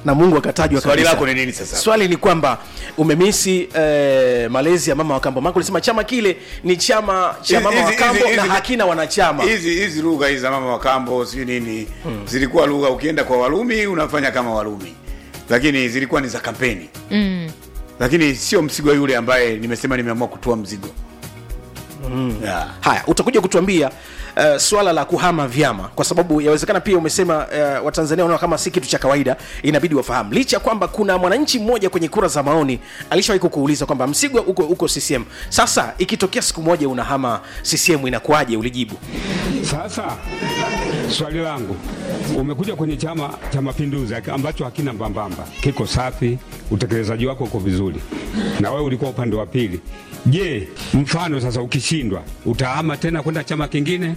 na mungu akatajwa swali kabisa. lako ni nini sasa swali ni kwamba umemisi eh, malezi ya mama wa kambo mako ulisema chama kile ni chama cha Hizi- mama wa hizi- kambo hizi- na hizi- hakina wanachama hizi hizi lugha hizi za mama wa kambo sijui nini zilikuwa lugha ukienda kwa walumi unafanya kama walumi lakini zilikuwa ni za kampeni mm. lakini sio mzigo yule ambaye nimesema nimeamua kutoa mzigo yeah. haya utakuja kutuambia uh, swala la kuhama vyama kwa sababu yawezekana pia umesema uh, watanzania wanaona kama si kitu cha kawaida inabidi wafahamu licha ya kwamba kuna mwananchi mmoja kwenye kura za maoni alishawahi kukuuliza kwamba msigwa uko uko ccm sasa ikitokea siku moja unahama ccm inakuwaje ulijibu Sasa swali langu, umekuja kwenye Chama cha Mapinduzi ambacho hakina mbambamba, kiko safi, utekelezaji wako uko vizuri, na wewe ulikuwa upande wa pili. Je, mfano sasa ukishindwa, utahama tena kwenda chama kingine?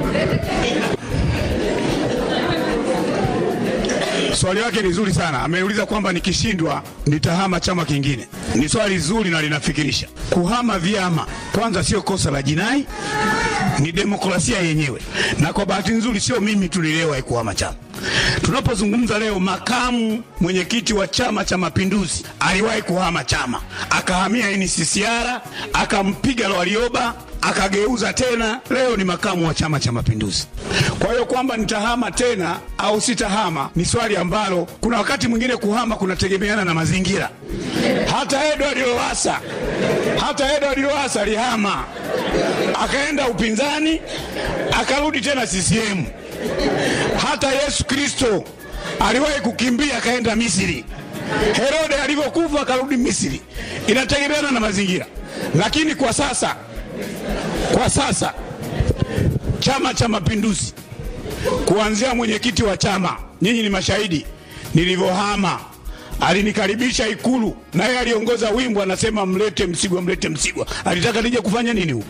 Swali lake ni zuri sana. Ameuliza kwamba nikishindwa nitahama chama kingine. Ni swali zuri na linafikirisha. Kuhama vyama kwanza sio kosa la jinai, ni demokrasia yenyewe, na kwa bahati nzuri sio mimi tulilewa kuhama chama. Tunapozungumza leo, makamu mwenyekiti wa Chama cha Mapinduzi aliwahi kuhama chama, akahamia NCCR, akampiga Lwalioba, akageuza tena, leo ni makamu wa Chama cha Mapinduzi. Kwa hiyo kwamba nitahama tena au sitahama ni swali ambalo kuna wakati mwingine kuhama kunategemeana na mazingira. Hata Edward Lowassa, hata Edward Lowassa alihama akaenda upinzani, akarudi tena CCM. Hata Yesu Kristo aliwahi kukimbia akaenda Misri. Herode alivyokufa akarudi Misri. Inategemeana na mazingira, lakini kwa sasa, kwa sasa Chama cha Mapinduzi kuanzia mwenyekiti wa chama, nyinyi ni mashahidi, nilivyohama alinikaribisha Ikulu, naye aliongoza wimbo anasema, mlete Msigwa, mlete Msigwa. Alitaka nije kufanya nini huko?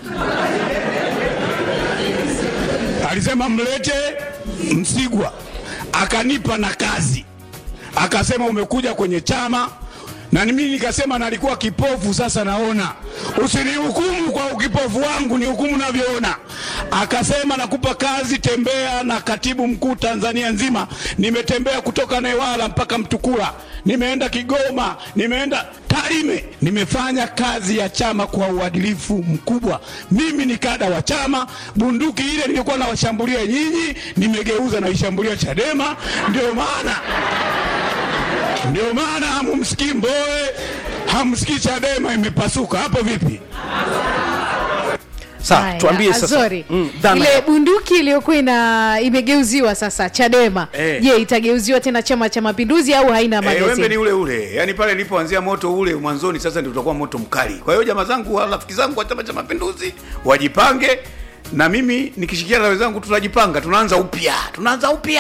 Alisema mlete Msigwa, akanipa na kazi, akasema umekuja kwenye chama na mimi nikasema nalikuwa kipofu, sasa naona. Usinihukumu kwa ukipofu wangu, ni hukumu navyoona. Akasema nakupa kazi, tembea na katibu mkuu Tanzania nzima. Nimetembea kutoka Newala mpaka Mtukula, nimeenda Kigoma, nimeenda Tarime, nimefanya kazi ya chama kwa uadilifu mkubwa. Mimi ni kada wa chama. Bunduki ile nilikuwa nawashambulia nyinyi, nimegeuza naishambulia Chadema. Ndio maana ndio maana hamumsikii Mbowe, hamsikii Chadema imepasuka. Hapo vipi? sawa Haya, tuambie sasa Azori, mm, dhana ile ya- bunduki iliyokuwa ina imegeuziwa sasa Chadema Eh. je, itageuziwa tena Chama cha Mapinduzi au haina Eh, wembe ni magazeti? ule ule yaani pale nilipoanzia moto ule mwanzoni sasa ndio utakuwa moto mkali kwa hiyo jamaa zangu wa rafiki zangu wa chama cha mapinduzi wajipange na mimi nikishikiana na wenzangu tunajipanga tunaanza upya tunaanza upya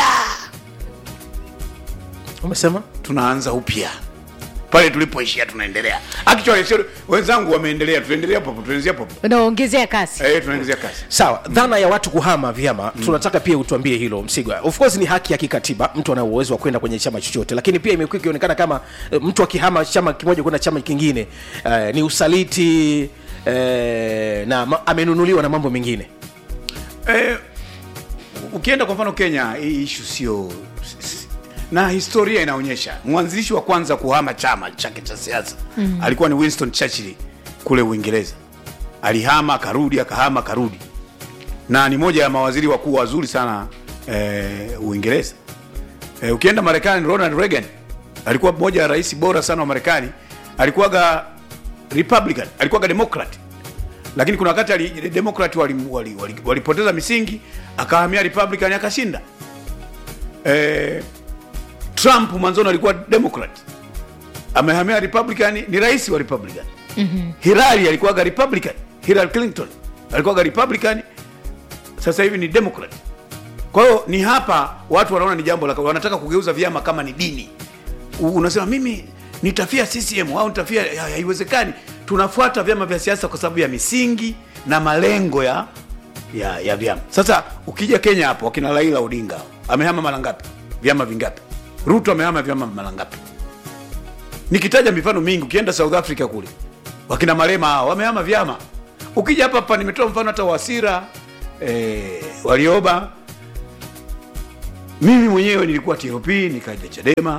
umesema tunaanza upya pale tulipoishia tunaendelea actually sio wenzangu wameendelea tunaendelea hapo hapo tunaanzia hapo hapo unaongezea kasi eh tunaanzia kasi sawa dhana ya watu kuhama vyama tunataka pia utuambie hilo msigwa of course ni haki ya kikatiba mtu ana uwezo wa kwenda kwenye chama chochote lakini pia imekuwa ikionekana kama eh, mtu akihama chama kimoja kwenda chama kingine eh, ni usaliti eh, na ma, amenunuliwa na mambo mengine Eh, ukienda kwa mfano Kenya, hii ishu sio na historia inaonyesha mwanzilishi wa kwanza kuhama chama chake cha siasa mm. alikuwa ni Winston Churchill kule Uingereza. Alihama akarudi, akahama akarudi, na ni moja ya mawaziri wakuu wazuri sana eh, Uingereza. Eh, ukienda Marekani, Ronald Reagan alikuwa mmoja ya rais bora sana wa Marekani, alikuwaga Republican, alikuwaga Democrat lakini kuna wakati ali, Democrat walipoteza wali, wali, wali, wali misingi akahamia Republican akashinda. Eh, Trump mwanzoni alikuwa Democrat amehamia Republican, ni rais wa Republican. mm-hmm. Hillary alikuwaga Republican, Hillary Clinton alikuwaga Republican, sasa hivi ni Democrat. Kwa hiyo ni hapa watu wanaona ni jambo la wanataka kugeuza vyama kama ni dini. U- Unasema mimi nitafia CCM au nitafia, ha- haiwezekani. Tunafuata vyama vya siasa kwa sababu ya misingi na malengo ya ya, ya vyama. Sasa ukija Kenya hapo, wakina Raila Odinga amehama mara ngapi? Vyama vingapi? Ruto amehama vyama mara ngapi? Nikitaja mifano mingi, ukienda South Africa kule wakina Malema hao wamehama vyama. Ukija hapa hapa, nimetoa mfano hata Wasira eh, Warioba. Mimi mwenyewe nilikuwa TLP nikaja Chadema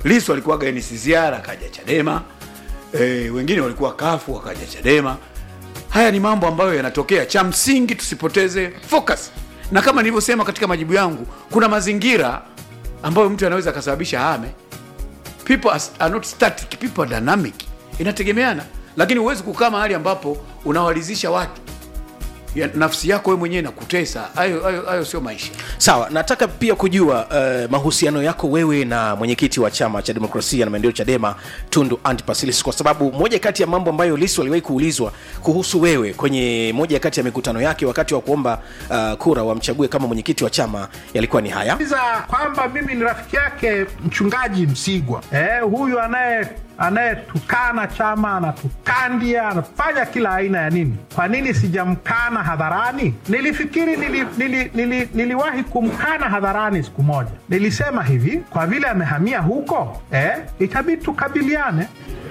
Lissu alikuwaga NCCR akaja Chadema, e, wengine walikuwa kafu wakaja Chadema. Haya ni mambo ambayo yanatokea. Cha msingi tusipoteze focus, na kama nilivyosema katika majibu yangu, kuna mazingira ambayo mtu anaweza akasababisha hame. People are, are not static, people are dynamic, inategemeana, lakini huwezi kukaa mahali ambapo unawalizisha watu ya, nafsi yako wewe mwenyewe nakutesa. Hayo hayo hayo sio maisha. sawa nataka pia kujua uh, mahusiano yako wewe na mwenyekiti wa chama cha demokrasia na maendeleo chadema tundu antipas lissu kwa sababu moja kati ya mambo ambayo lisu aliwahi kuulizwa kuhusu wewe kwenye moja kati ya mikutano yake wakati wa kuomba uh, kura wamchague kama mwenyekiti wa chama yalikuwa ni haya za kwamba mimi ni rafiki yake mchungaji Msigwa eh, huyu anaye anayetukana chama anatukandia anafanya kila aina ya nini. Kwa nini sijamkana hadharani? Nilifikiri nili, nili, nili, niliwahi kumkana hadharani siku moja. Nilisema hivi, kwa vile amehamia huko eh, itabidi tukabiliane.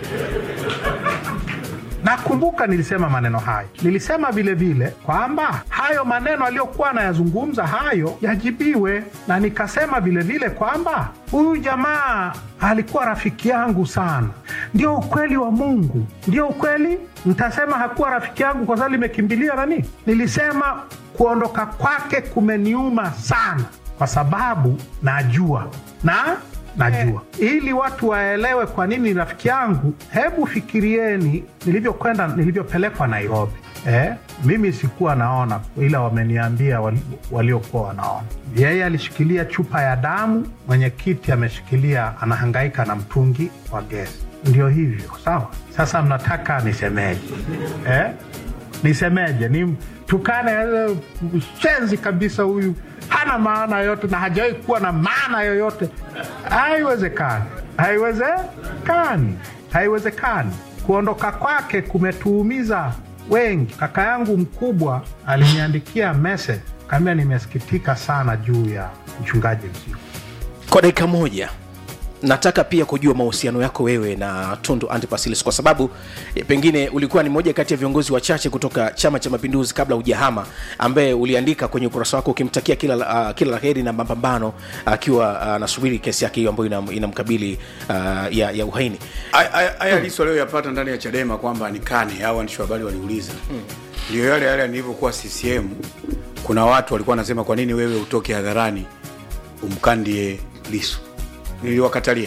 Nakumbuka nilisema maneno hayo. Nilisema vile vile kwamba hayo maneno aliyokuwa anayazungumza hayo yajibiwe, na nikasema vile vile kwamba huyu jamaa alikuwa rafiki yangu sana. Ndio ukweli wa Mungu, ndio ukweli. Mtasema hakuwa rafiki yangu kwa sababu limekimbilia nani? Nilisema kuondoka kwake kumeniuma sana, kwa sababu najua na najua ili watu waelewe kwa nini ni rafiki yangu. Hebu fikirieni nilivyokwenda, nilivyopelekwa Nairobi. Eh, mimi sikuwa naona, ila wameniambia wali- waliokuwa wanaona. Yeye alishikilia chupa ya damu, mwenyekiti ameshikilia, anahangaika na mtungi wa gesi. Ndio hivyo, sawa. Sasa mnataka nisemeje? Eh? nisemeje? Ni tukane eh, mshenzi kabisa huyu, hana maana yoyote na hajawahi kuwa na maana yoyote. Haiwezekani, haiwezekani, haiwezekani. Kuondoka kwake kumetuumiza wengi. Kaka yangu mkubwa aliniandikia message, kaambia nimesikitika sana juu ya mchungaji Msigwa. kwa dakika moja nataka pia kujua mahusiano yako wewe na tundu antipas lissu kwa sababu eh, pengine ulikuwa ni moja kati ya viongozi wachache kutoka chama cha mapinduzi kabla ujahama ambaye uliandika kwenye ukurasa wako ukimtakia kila, la- uh, kila la heri na mapambano akiwa anasubiri kesi yake hiyo ambayo inam- inamkabili uh, ya, ya uhaini Haya- haya haya Lissu aliyoyapata ndani ya Chadema kwamba nikane au waandishi wa habari waliuliza, ndio yale yale nilivyokuwa CCM. Kuna watu walikuwa wanasema kwa nini wewe utoke hadharani umkandie Lissu? Niliwakatalia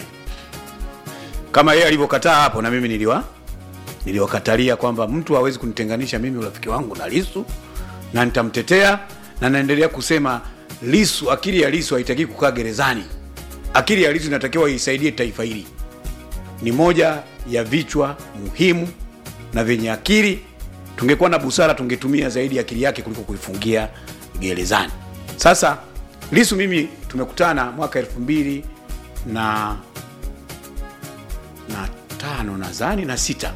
kama yeye alivyokataa hapo, na mimi niliwa niliwakatalia kwamba mtu hawezi kunitenganisha mimi urafiki wangu na Lissu, na nitamtetea na naendelea kusema Lissu, akili ya Lissu haitaki kukaa gerezani. Akili ya Lissu inatakiwa isaidie taifa hili ni moja ya vichwa muhimu na vyenye akili. Tungekuwa na busara, tungetumia zaidi akili yake kuliko kuifungia gerezani. Sasa Lisu mimi tumekutana mwaka elfu mbili na na tano nadhani na sita,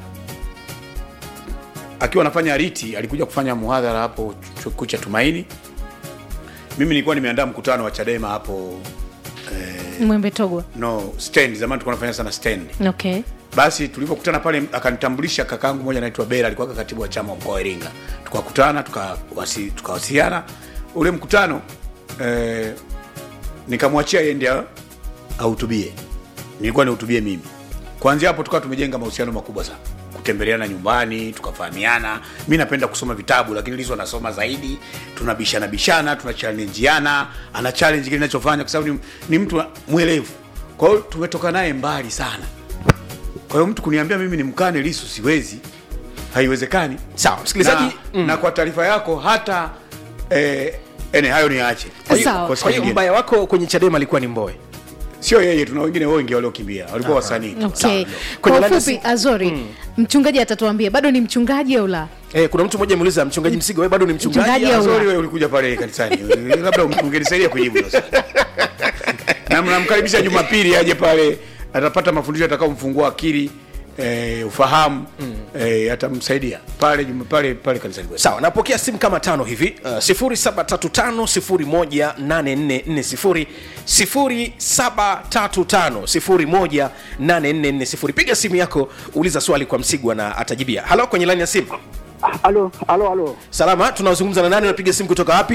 akiwa anafanya riti, alikuja kufanya muhadhara hapo chuo kikuu cha Tumaini. Mimi nilikuwa nimeandaa mkutano wa Chadema hapo mwembe togwa no stand, zamani tulikuwa tunafanya sana stand okay basi tulipokutana pale akanitambulisha kakaangu mmoja anaitwa Bera, alikuwa katibu wa chama wa mkoa wa Iringa. Tukakutana tukawasi- tukawasiliana ule mkutano eh, nikamwachia yeye ndiye ahutubie, nilikuwa nihutubie mimi. Kuanzia hapo tukawa tumejenga mahusiano makubwa sana, kutembeleana nyumbani, tukafahamiana. Mi napenda kusoma vitabu, lakini Lissu anasoma zaidi, tunabishana bishana, tunachallenjiana, ana challenge kile ninachofanya, kwa sababu ni, ni mtu mwelevu. Kwa hiyo tumetoka naye mbali sana. Kwa hiyo mtu kuniambia mimi ni mkane Lissu siwezi, haiwezekani. sawa msikilizaji Na, na kwa taarifa yako hata eh, ene hayo niache Kwa hiyo- Sawa. kwa siku kwa hiyo nyingine. mbaya wako kwenye chadema alikuwa ni mboe Sio yeye, tuna wengine wengi waliokimbia, walikuwa wasanii. okay Kwenye kwa line ya ufupi simu. azori mchungaji atatuambia bado ni mchungaji au la eh, kuna mtu mmoja ameuliza mchungaji msigo wewe bado ni mchungaji Mchungaji au- Sorry, wewe ulikuja pale kanisani, labda ungenisaidia kujibu sasa. Na mnamkaribisha Jumapili aje pale, atapata mafundisho atakaomfungua akili eh, ufahamu eh, atamsaidia pale Juma- pale pale kanisani kwetu. sawa napokea simu kama tano hivi uh, 735 735 piga simu yako uliza swali kwa msigwa na atajibia halo kwenye laini ya simu Halo, halo, halo. salama tunazungumza na nani unapiga simu kutoka wapi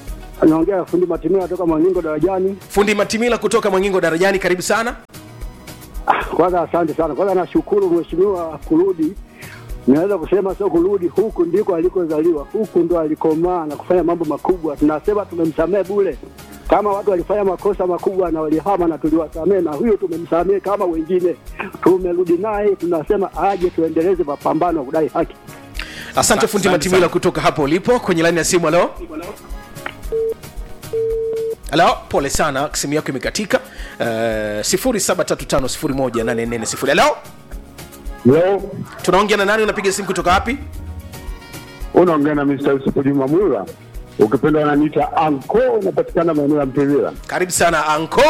Naongea fundi Matimia kutoka Mwangingo darajani. fundi matimila kutoka mwangingo darajani karibu sana kwanza asante sana. Kwanza nashukuru mheshimiwa kurudi, naweza kusema sio kurudi, huku ndiko alikozaliwa, huku ndo alikomaa na kufanya mambo makubwa. Tunasema tumemsamehe bure, kama watu walifanya makosa makubwa na walihama na tuliwasamehe, na huyo tumemsamehe kama wengine, tumerudi naye, tunasema aje tuendeleze mapambano ya kudai haki. asante Sa- fundi asante matimila sana. kutoka hapo ulipo kwenye laini ya simu halo halo pole sana simu yako imekatika uh, 735 halo Leo tunaongea na nani unapiga simu kutoka wapi unaongea na Mr. Yusufu Juma Mwira, ukipenda wananiita anko, unapatikana maeneo ya Mpivila. karibu sana anko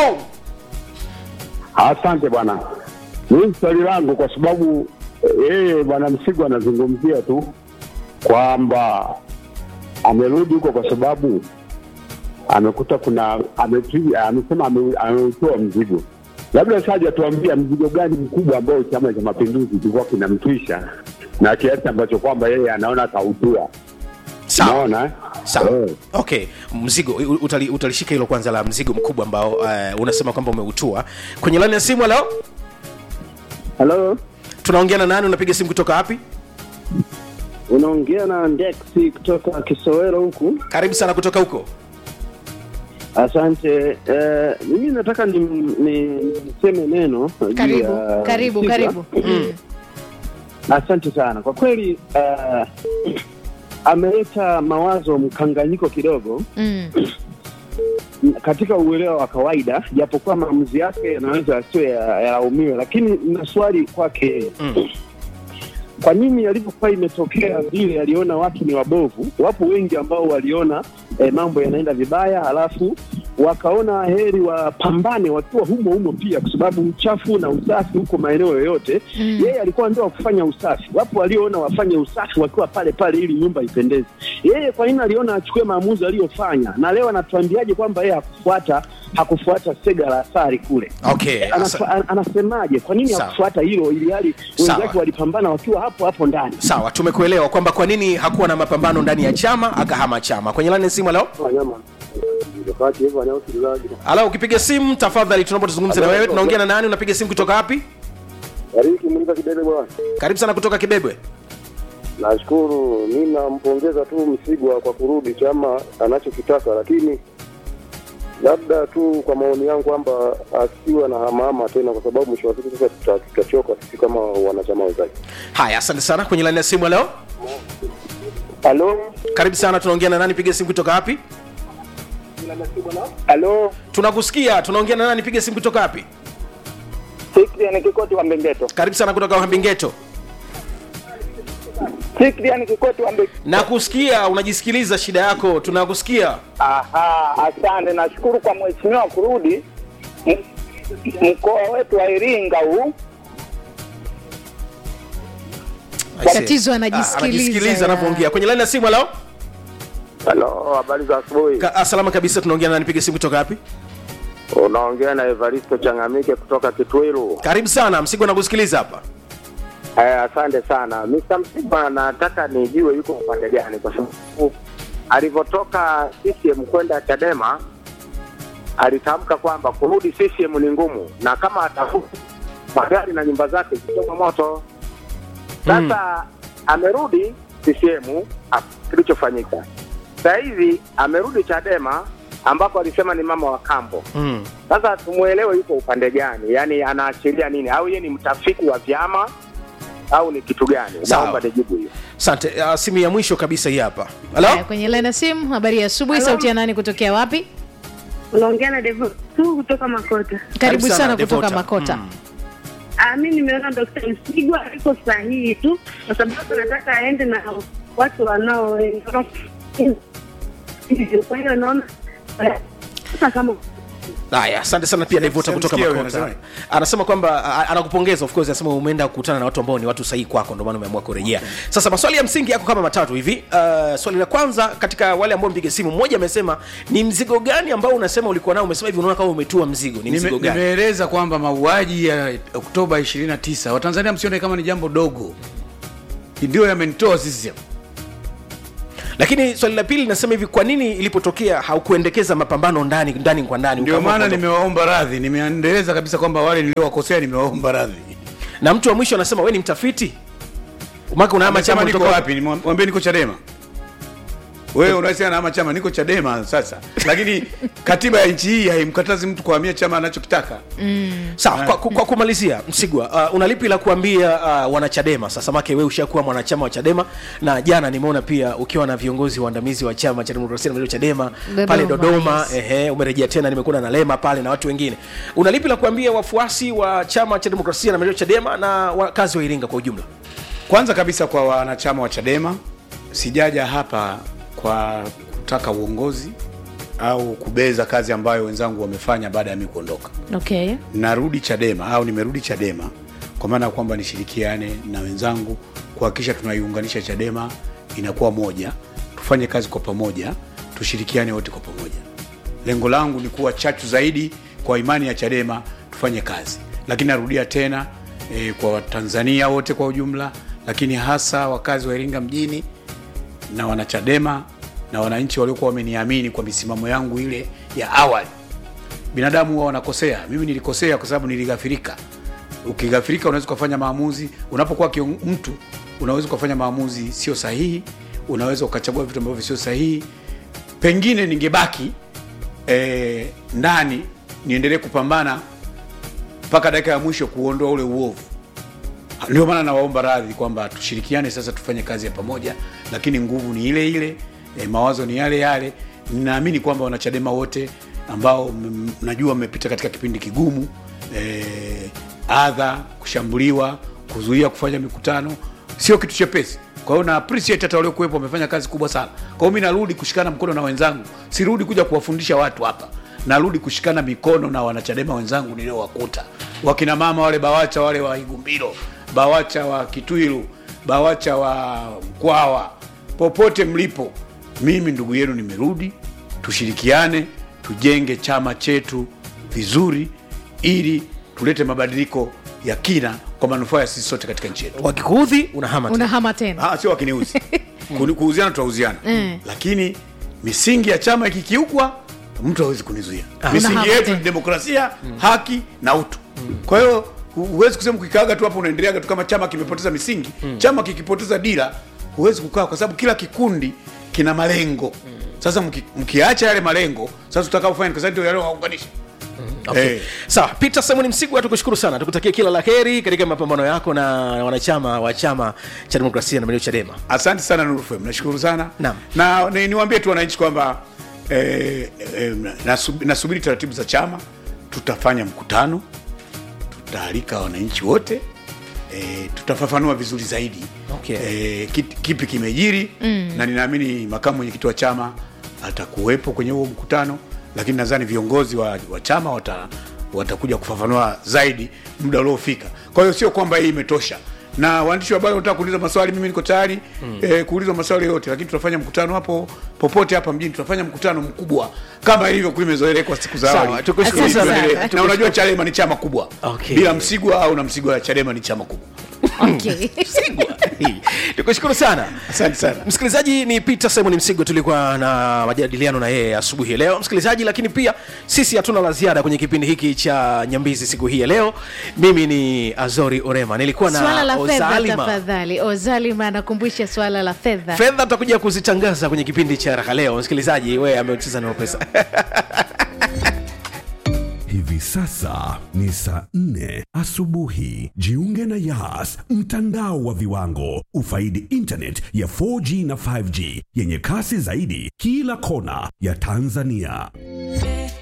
Asante bwana. Mimi swali langu kwa sababu eh, yeye bwana Msigo anazungumzia tu kwamba amerudi huko kwa sababu amekuta kuna amepi- amesema ame- ameutoa mzigo. Labda saja tuambia mzigo gani mkubwa ambao Chama cha Mapinduzi kilikuwa kinamtwisha na kiasi ambacho kwamba yeye anaona akautua. sawa Unaona eh? sawa Eh. okay mzigo u- utali, utalishika hilo kwanza la mzigo mkubwa ambao uh, unasema kwamba umeutua kwenye laini ya simu halo Halo, tunaongea na nani unapiga simu kutoka wapi unaongea na Ndexi kutoka Kisowero huku. karibu sana kutoka huko Asante. Eh, mimi nataka ni- ni- niseme neno juu karibu ya karibu Msigwa. karibu mm. Asante sana kwa kweli. Uh, ameleta mawazo mkanganyiko kidogo Mm. katika uelewa wa kawaida, japokuwa maamuzi yake yanaweza yasiyo ya- yalaumiwe, lakini na swali kwake yeye Mm. kwa nini yalivyokuwa imetokea vile, aliona watu ni wabovu. Wapo wengi ambao waliona eh, mambo yanaenda vibaya, halafu wakaona heri wapambane wakiwa humo humo pia, kwa sababu uchafu na usafi huko maeneo yoyote Mm. yeye alikuwa ndio wa kufanya usafi. Wapo walioona wafanye usafi wakiwa pale pale ili nyumba ipendeze. Yeye kwa nini aliona achukue maamuzi aliyofanya, na leo anatuambiaje kwamba yeye hakufuata hakufuata sega la asari kule okay Anafa- asa- an- anasemaje? Kwa nini Sawa. hakufuata hilo, ili hali Sawa. wenzake walipambana wakiwa hapo hapo ndani? sawa tumekuelewa kwamba kwa nini hakuwa na mapambano ndani ya chama akahama chama kwenye laini ya simu halo halo ukipiga simu tafadhali tunaomba tuzungumze na wewe tunaongea na nani unapiga simu kutoka wapi karibu sana kutoka kibebwe Nashukuru, mi nampongeza tu Msigwa kwa kurudi chama anachokitaka, lakini labda tu kwa maoni yangu kwamba asiwe na hamahama tena, kwa sababu mwisho wa siku sasa tuta- tutachoka sisi kama wanachama wenzake. haya asante sana kwenye laini ya simu halo Halo, karibu sana tunaongea na nani piga simu kutoka wapi halo, tunakusikia tunaongea na nani piga simu kutoka wapi Sikrian Kikoti wa Mbengeto. karibu sana kutoka uhambingeto Sikrian Kikoti wa Mbengeto. nakusikia unajisikiliza shida yako tunakusikia Aha, asante. Nashukuru kwa mheshimiwa kurudi M- mkoa wetu wa Iringa huu Aisee. Tatizo Ah, anajisikiliza, anajisikiliza ya. anavyoongea kwenye laini ya simu halo Halo, habari za asubuhi. Ka- ah, salama kabisa tunaongea na nani piga simu kutoka wapi Unaongea na Evaristo Changamike kutoka Kitwiru. karibu sana msigo nakusikiliza hapa Eh, asante sana Mr. Msiba, nataka nijue yuko upande gani, kwa sababu alivyotoka CCM kwenda Chadema alitamka kwamba kurudi CCM ni ngumu, na kama atarudi magari na nyumba zake zitoma moto. Sasa amerudi CCM, ha- kilichofanyika sasa hivi amerudi Chadema ambako alisema ni mama wa kambo. mm. Sasa tumuelewe yuko upande gani, yaani anaashiria nini, au yeye ni mtafiti wa vyama au ni kitu gani? Sawa. Naomba nijibu hiyo. asante uh, simu ya mwisho kabisa hii hapa halo Haya, kwenye line ya simu habari ya asubuhi sauti ya nani kutokea wapi unaongea na Devo tu kutoka Makota. karibu sana, sana kutoka Devota. makota Mm. Ah, mi nimeona Dkt. Msigwa iko sahihi tu, kwa sababu nataka aende na watu wanao kwa hiyo naona eh, sasa kama haya asante sana pia devota kutoka Sijamsikia huyo, makota anasemaje? anasema kwamba a- anakupongeza of course anasema umeenda kukutana na watu ambao ni watu sahihi kwako ndio maana umeamua kurejea sasa maswali ya msingi yako kama matatu hivi uh, swali la kwanza katika wale ambao mpiga simu mmoja amesema ni mzigo gani ambao unasema ulikuwa nao umesema hivi unaona kama umetua mzigo ni mzigo Nime- gani nimeeleza kwamba mauaji ya oktoba 29 watanzania msione kama ni jambo dogo ndio yamenitoa sisi lakini swali la pili linasema hivi kwa nini ilipotokea haukuendekeza mapambano ndani ndani kwa ndani ndio ukaamua maana kuondoka? nimewaomba radhi nimeendeleza kabisa kwamba wale niliowakosea nimewaomba radhi na mtu wa mwisho anasema we ni mtafiti maka unahama chama Amesema niko kutoka wapi nimwambie niko chadema wewe unasema nahama chama niko chadema sasa lakini katiba ya nchi hii haimkatazi mtu kuhamia chama anachokitaka sawa kwa, kwa, kwa kumalizia msigwa uh, unalipi la kuambia uh, wanachadema sasa make we ushakuwa mwanachama wa chadema na jana nimeona pia ukiwa na viongozi waandamizi wa chama cha demokrasia na maendeleo chadema Dodoma, pale dodoma yes. ehe umerejea tena nimekuona na lema pale na watu wengine unalipi la kuambia wafuasi wa chama cha demokrasia na maendeleo chadema na wakazi wa iringa kwa ujumla kwanza kabisa kwa wanachama wa chadema sijaja hapa kwa kutaka uongozi au kubeza kazi ambayo wenzangu wamefanya baada ya mi kuondoka okay narudi chadema au nimerudi chadema kwa maana ya kwamba nishirikiane na wenzangu kuhakikisha tunaiunganisha chadema inakuwa moja tufanye kazi kwa pamoja tushirikiane wote kwa pamoja lengo langu ni kuwa chachu zaidi kwa imani ya chadema tufanye kazi lakini narudia tena e, kwa watanzania wote kwa ujumla lakini hasa wakazi wa iringa mjini na wanachadema na wananchi waliokuwa wameniamini kwa misimamo yangu ile ya awali binadamu huwa wanakosea mimi nilikosea kwa sababu nilighafirika ukighafirika unaweza ukafanya maamuzi unapokuwa kion- mtu unaweza ukafanya maamuzi sio sahihi unaweza ukachagua vitu ambavyo sio sahihi pengine ningebaki eh, ndani niendelee kupambana mpaka dakika ya mwisho kuondoa ule uovu ndio maana nawaomba radhi kwamba tushirikiane sasa tufanye kazi ya pamoja lakini nguvu ni ile ile e, mawazo ni yale yale ninaamini kwamba wanachadema wote ambao m- najua mmepita katika kipindi kigumu e, adha kushambuliwa kuzuia kufanya mikutano sio kitu chepesi kwa hiyo na appreciate hata waliokuwepo wamefanya kazi kubwa sana kwa hiyo mi narudi kushikana mkono na wenzangu sirudi kuja kuwafundisha watu hapa narudi kushikana mikono na wanachadema wenzangu niliowakuta wakina mama wale bawacha wale wa igumbilo bawacha wa kitwilu bawacha wa mkwawa popote mlipo mimi ndugu yenu nimerudi tushirikiane tujenge chama chetu vizuri ili tulete mabadiliko ya kina kwa manufaa ya sisi sote katika nchi yetu wakikuudhi unahama tena. unahama tena Ah, sio wakiniuzi Kuni- kuuziana tutauziana Mm. lakini misingi ya chama ikikiukwa mtu hawezi kunizuia misingi Unahama yetu tena. ni demokrasia haki na utu kwa hiyo hu- huwezi kusema ukikaaga tu hapo unaendeleaga tu kama chama kimepoteza misingi chama kikipoteza dira huwezi kukaa kwa sababu kila kikundi kina malengo sasa mki- mkiacha yale malengo sasa tutakaofanya kwa sababu ndio yale waunganisha Okay. Eh. sawa peter simon msigwa tukushukuru sana tukutakia kila la heri katika mapambano yako na wanachama wa chama cha demokrasia na maendeleo chadema asante sana nurfm nashukuru sana Naam. na ni- niwaambie tu wananchi kwamba eh, eh, nasub- nasubiri taratibu za chama tutafanya mkutano tutaalika wananchi wote eh, tutafafanua vizuri zaidi Okay. eh, kit- kipi kimejiri mm. na ninaamini makamu mwenyekiti wa chama atakuwepo kwenye huo mkutano lakini nadhani viongozi wa, wa chama wata, watakuja kufafanua zaidi muda uliofika kwa hiyo sio kwamba hii imetosha na waandishi wa habari wanataka kuuliza maswali mimi niko tayari mm. eh, kuuliza maswali yote lakini tutafanya mkutano hapo popote hapa mjini tutafanya mkutano mkubwa kama ilivyokuwa imezoelekwa siku za Sawa, awali tukushukuru Ili sana. tuendelee. na unajua chadema ni chama kubwa Okay. bila msigwa au na msigwa chadema ni chama kubwa okay. msigwa tukushukuru sana asante sana msikilizaji ni peter simon msigo tulikuwa na majadiliano na yeye asubuhi ya leo msikilizaji lakini pia sisi hatuna la ziada kwenye kipindi hiki cha nyambizi siku hii ya leo mimi ni azori orema nilikuwa na swala la fedha Ozalima. tafadhali ozalima anakumbusha swala la fedha fedha tutakuja kuzitangaza kwenye kipindi cha raha leo msikilizaji we amecheza na pesa Hivi sasa ni saa nne asubuhi. Jiunge na Yas, mtandao wa viwango. Ufaidi internet ya 4G na 5G yenye kasi zaidi kila kona ya Tanzania.